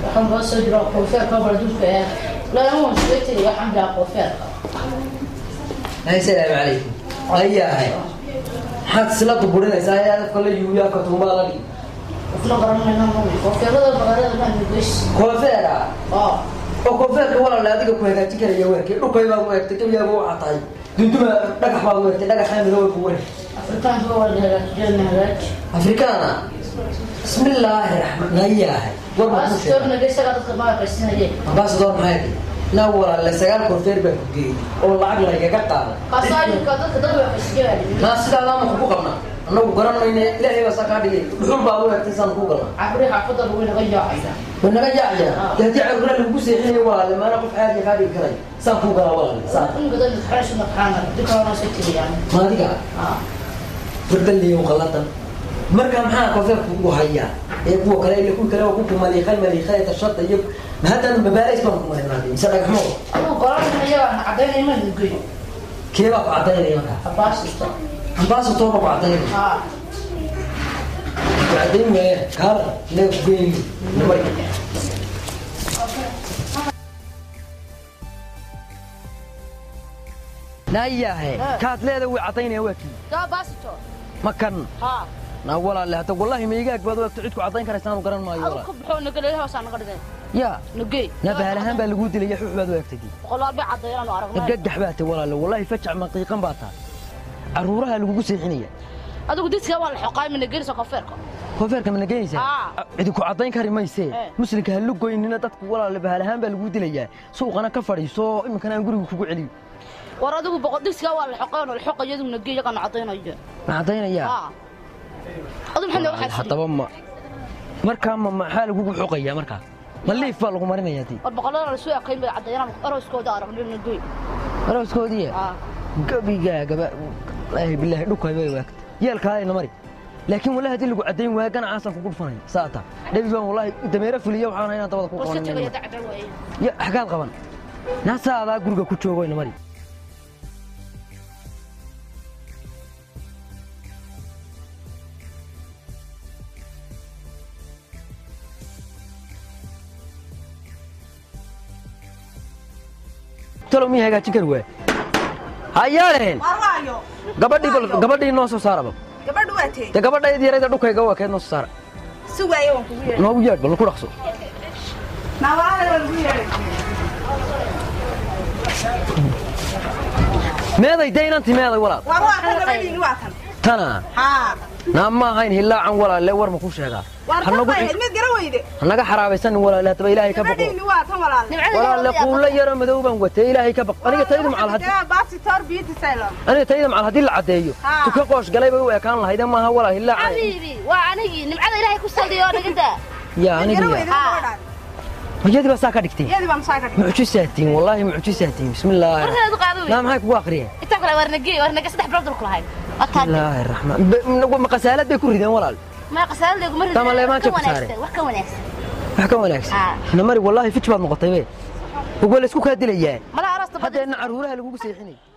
waxaan noo soo jiro koofeerka bardulka ee lama iskaga tegay waxaan bilaa koofeerka assalaamu calaykum ayahay maxaad isla duburinaysaa ee adafka la yuuyaa katuumaa la dhig qofna garanayna mami koofeerada magaalada baan nugeys koofeera oo oo koofeerka walaale adiga ku hagaajin karaya weerkii dhulkay baad u eegtay gabyaaga waxaa tahay dunduma dhagax baad u eegtay dhagaxaa midooba ku wareeg afrikaanka waa la hagaajiyana hagaaji afrikaana bismillaahi raxmaan ayahay war ma kuu baastor sheegay nageysaga dadka magaqaysinayeen ambaasador maxay tahay naa walaale sagaal koofeer baa ku geeyey oo lacag laygaga qaaday kaasaalinka dadka dad waa qasiyaan naa sidaa laama kugu qabnaa annagu garan mayne ilaahay baa saa kaa dhigay dhuxul baad u eegtay saan kuu galnaa cabri xaafadda lagu naga yaacaya way naga yaacaya dee haddii cargura lagugu seexinayo walaale maana qof caadiya kaa dhigi karay saan kuu galaa walaale saan ingadan xarash maqaana dukana soo tiriyaan maadiga ah bardaliyo qaladan marka maxaa koofeerku ugu hayaa ee kuwa kale ile kuwi kale waa kuku maliiqay maliiqay tashada iyo ma haddaan mabaalays baan ku marinaaday mise dhagaxmo aduu qoran iyaga cadaynay ma nugey kee baa ku cadaynaya markaa abaasista ambaasator baa ku cadaynaya ah ku cadayn waaya kaala inaga ku geeyo namay naayahe kaad leeda way cadaynaya waa kii daa baasito ma kan ha naa walaale hadda wallahi maigaag baad u egto cidku cadayn karaysaanu garan maayo adu walaal ka baxo nagaleeyaha hoosaan naga dhigay yaa nugey naa bahalahaan baa laguu dilaya xux baad u egtay boqolaal bay caddeeyaan oo aragnay gagax baa tay walaale wallahi fajac maqiiqan baa taa caruuraha lagugu seexinaya adigu diska waa la xoqaay ma nageynaysa koonfeerka koofeerka ma nageynaysaa Aa. cidi ku caddayn kari maysee Eh. muslimka ha lugoynina dadku walaale bahalahaan baa laguu dilayaa suuqana ka fadhiiso iminkana aan guriga kugu celiyo war adigu boqol diska waa la xoqay oo la xoqay adigu nugey yaqaan caddeynaya ma caddaynayaa ha adu maxay nooga xadfay haddaba ma markaa ma maxaa lagugu xoqayaa markaa ma liif baa lagu marinayaa dii war boqolada la soo ekayn bay caddeeyaan arooskooda aragnay nugey arooskoodiiya ha gabigaagaba wallaahi bilaahi dhulkay bay waagta yeelkaadayna mari laakiin wallahi haddii lagu caddayn waayo ganacaasaan kugu dhufanaya saata dhabi baan wallaahi dameero fuliya waxaan inaan dabada ku war si tagaya qabanin dacda waaye ya xagaad qaban naasaadaa guriga ku joogoyna mari talow miyay hagaajin kari waay hayaaleen warwaayo gabadhii bal gabadhii noo soo saaraba gabadhu waa tee dee gabadhayd yarayda dhulkayga waa keed noo soo saara si waaye waan kugu yeedhay noogu yeedh bal ku dhaqso naawalaada waan kugu yeedhay meeday dee inanti meeday walaal war waa tan gabadhiini waa tan tana haa naa ma ahayn hilaacan walaalle war ma ku sheegaa war tan hanagu bay ahayd mid gara weyde hanaga xaraabaysanin walaalle haddaba ilaahay ka baqo gabadhiini waa tan walaale walaalle quulla yaro madow baan watay ilaahay ka baq aniga taydu macal haddii baasi tor beauty salon aniga tayda macal haddii la caddeeyo Haa. tuka qoosh galay bay u ekaan lahayd maaha walaa hilaacan xabiibi waa anigii nimcada ilaahay ku saldiyo dhigida yaa mid gara anigiya weyde gabadhaan hooyadii baa saa ka dhigtay iyadii baan saa ka dhigay mucjisaatiin wallaahi mucjisaatiin bismillaahi warkeedu qaado naa maxay kugu aqriyeen inta kale war nagey war nagey saddex bilood dulku lahayd ataan bismillaahi raxmaan Be- ma qasaalad bay ku rideen walaal ma qasaaladaygu mar Tama leemaan jabka saare. wax ka wanaagsan wax ka wanaagsan Haa. namari wallaahi fij baad noqotay be ugo la isku kaa dilayaa mala arasta haddeena caruuraha lagugu seexinay